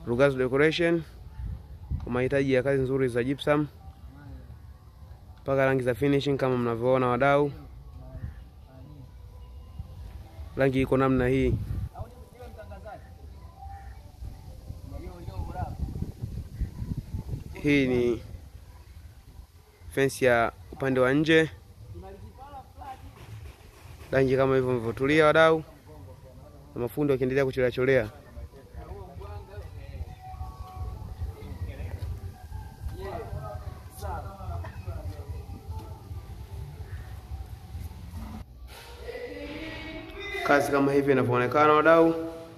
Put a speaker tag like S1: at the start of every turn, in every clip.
S1: Rugazu Decoration kwa mahitaji ya kazi nzuri za gypsum mpaka rangi za finishing kama mnavyoona wadau, rangi iko namna hii. Hii ni fensi ya upande wa nje, rangi kama hivyo mlivyotulia wadau, na mafundi wakiendelea kucholea cholea. Kazi kama hivi inavyoonekana wadau,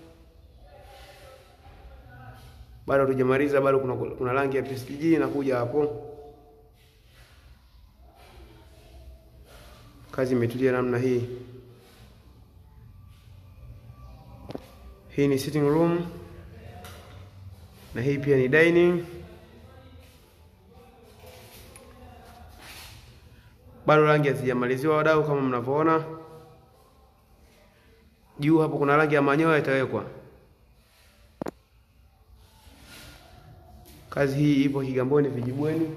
S1: bado hatujamaliza, bado kuna, kuna rangi ya PSG inakuja hapo. Kazi imetulia namna hii. Hii ni sitting room na hii pia ni dining. Bado rangi hazijamaliziwa wadau, kama mnavyoona juu hapo kuna rangi ya manyoya itawekwa. Kazi hii ipo Kigamboni Vijibweni.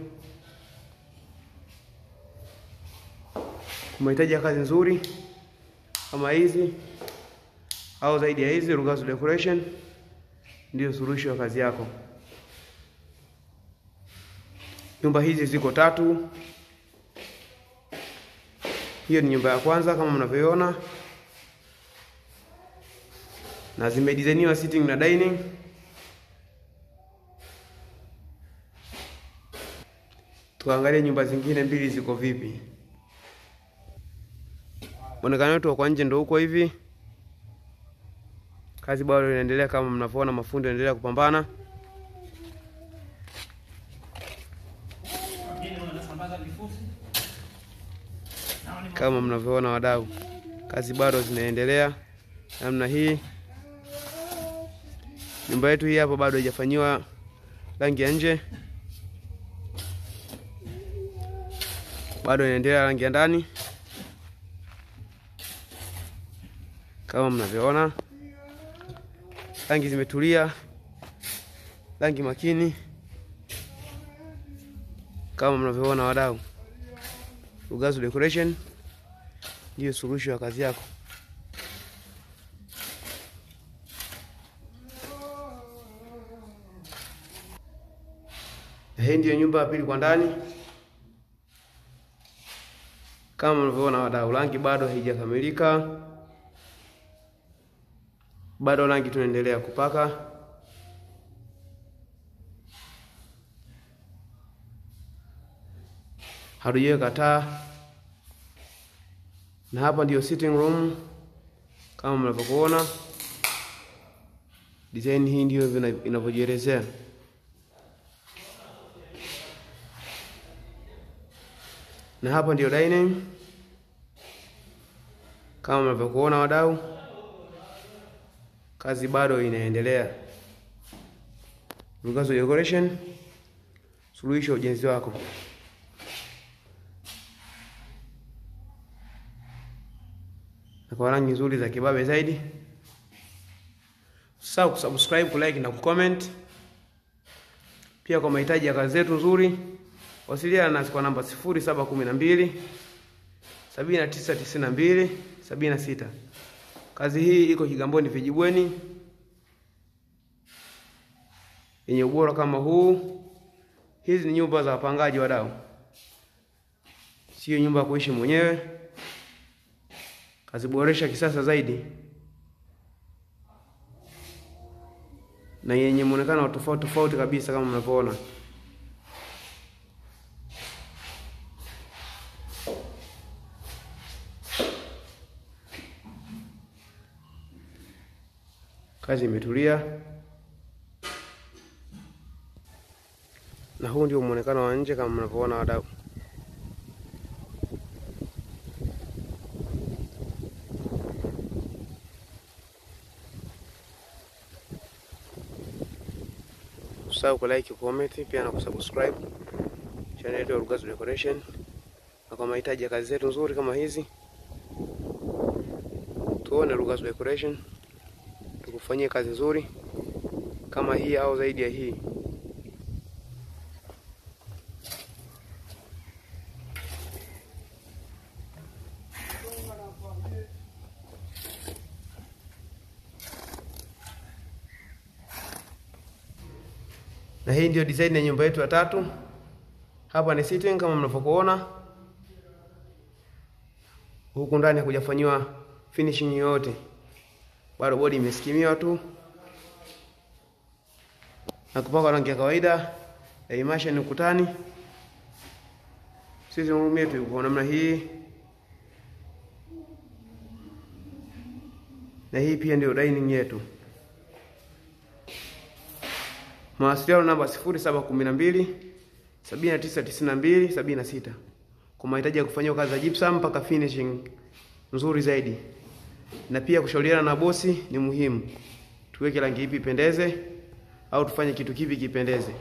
S1: Kwa mahitaji ya kazi nzuri kama hizi au zaidi ya hizi, Rugazu Decoration ndiyo suluhisho ya kazi yako. Nyumba hizi ziko tatu. Hiyo ni nyumba ya kwanza kama mnavyoona, na zimedizainiwa sitting na dining. Tuangalie nyumba zingine mbili ziko vipi. Muonekano wetu wa kwa nje ndio huko hivi. Kazi bado inaendelea kama mnavyoona, mafundi wanaendelea kupambana. Kama mnavyoona wadau, kazi bado zinaendelea namna hii. Nyumba yetu hii hapo bado haijafanyiwa rangi ya nje, bado inaendelea rangi ya ndani kama mnavyoona, rangi zimetulia, rangi makini kama mnavyoona wadau. Rugazu Decoration ndiyo suluhisho ya kazi yako. Hii ndiyo nyumba ya pili kwa ndani, kama mnavyoona wadau, rangi bado haijakamilika, bado rangi tunaendelea kupaka. Hatujaweka taa, na hapa ndiyo sitting room kama mnavyokuona. Design hii ndiyo inavyojielezea. na hapa ndio dining kama mnavyokuona wadau, kazi bado inaendelea. Rugazu Decoration, suluhisho ya ujenzi wako. Na kwa rangi nzuri za kibabe zaidi, usisahau kusubscribe, kulike na kucomment. Pia kwa mahitaji ya kazi zetu nzuri wasiliana nasi kwa namba 0712 7992 76. Kazi hii iko Kigamboni Vijibweni, yenye ubora kama huu. Hizi ni nyumba za wapangaji wadau, sio nyumba ya kuishi mwenyewe. Kaziboresha kisasa zaidi na yenye muonekano wa tofauti tofauti kabisa kama mnavyoona. Kazi imetulia na huu ndio muonekano wa nje kama mnavyoona wadau. Usahau ku like, comment pia na kusubscribe channel yetu ya Rugazu Decoration, na kwa mahitaji ya kazi zetu nzuri kama hizi, tuone Rugazu Decoration tukufanyie kazi nzuri kama hii au zaidi ya hii. Na hii ndio design ya nyumba yetu ya tatu. Hapa ni sitting kama mnavyokuona. Huku ndani hakujafanyiwa finishing yoyote, bado bodi imeskimiwa tu na kupakwa rangi ya kawaida ya immersion ukutani. Sisi room yetu iko namna hii, na hii pia ndio dining yetu. Mawasiliano namba 0712 7992 76 kwa mahitaji ya kufanyiwa kazi za gypsum mpaka finishing nzuri zaidi, na pia kushauriana na bosi ni muhimu. Tuweke rangi ipi ipendeze au tufanye kitu kipi kipendeze.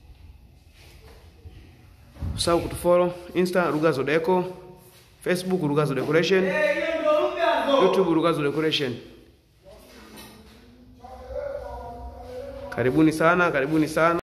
S1: Usahau kutufollow Insta Rugazo Deco, Facebook Rugazo Decoration, YouTube Rugazo Decoration. Karibuni sana, karibuni sana.